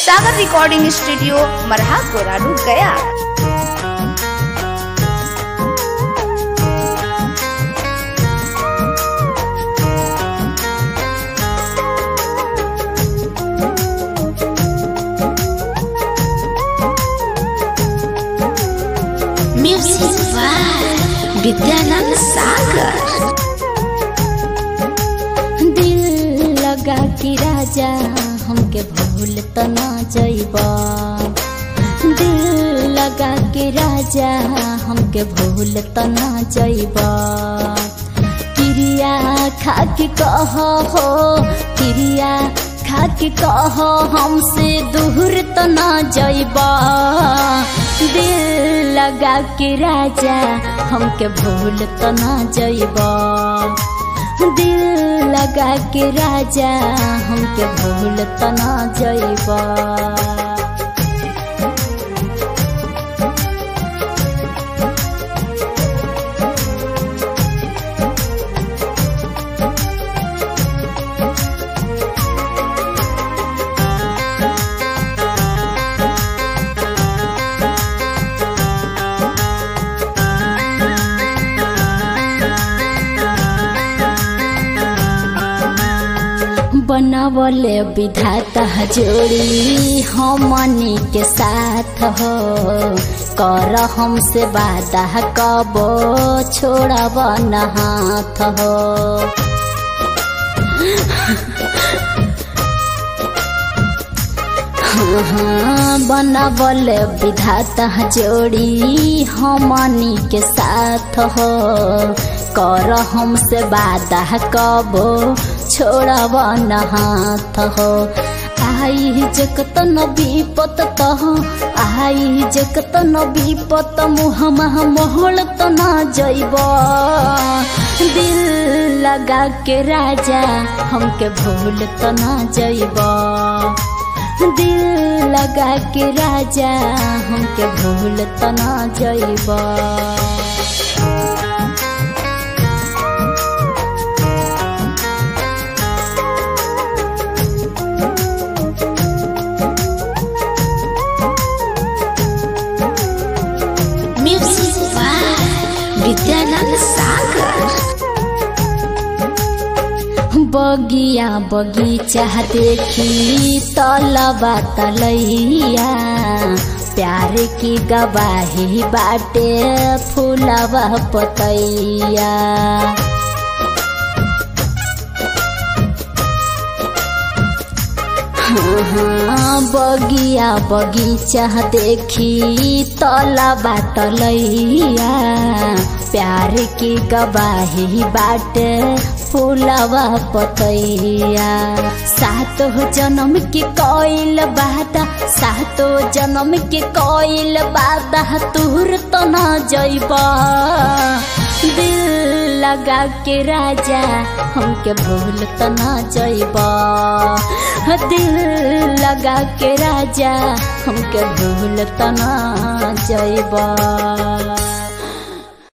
सागर recording studio मरहा कोराडू गया म्यूजिक बाय विद्यानंद सागर दिल लगा कि राजा हमके भूल त ना जइबा दिल लगा कि राजा हमके भूल त ना जइबा क्रिया खा के कह हो क्रिया खा के कह हमसे दूर त ना जइबा दिल लगा के राजा हमके भूल त ना जइबा दिल लगा के राजा हमके भूल त ना जइबा बनावले विधाता जोड़ी हमनी के साथ हो कर हमसे वादा कबो छोड़ब न हाथ हो हाँ, बनावल विधाता जोड़ी हमनी के साथ हो कर हमसे वादा कबो छोड़ब न हाथ हो आई जगत न विपत तह आई जगत न विपत मुह मह मोहल त न जइब दिल लगा के राजा हमके भूल त न जइब दिल लगा के राजा हमके भूल त न जइब म्यूजिक बाय विद्यानंद सागर बगिया बगीचा देखी तलबा तलैया प्यार की गवाही बाटे फूलबा पतैया हाँ, बगिया बगीचा देखी तलबा तलैया प्यार की गवाही बाटे फूलवा पतैया सातो जन्म के कोइल बादा सातो जन्म के कोइल बादा तुर तो न जइबा दिल लगा के राजा हमके भूल त न जइबा दिल लगा के राजा हमके भूल त न जइबा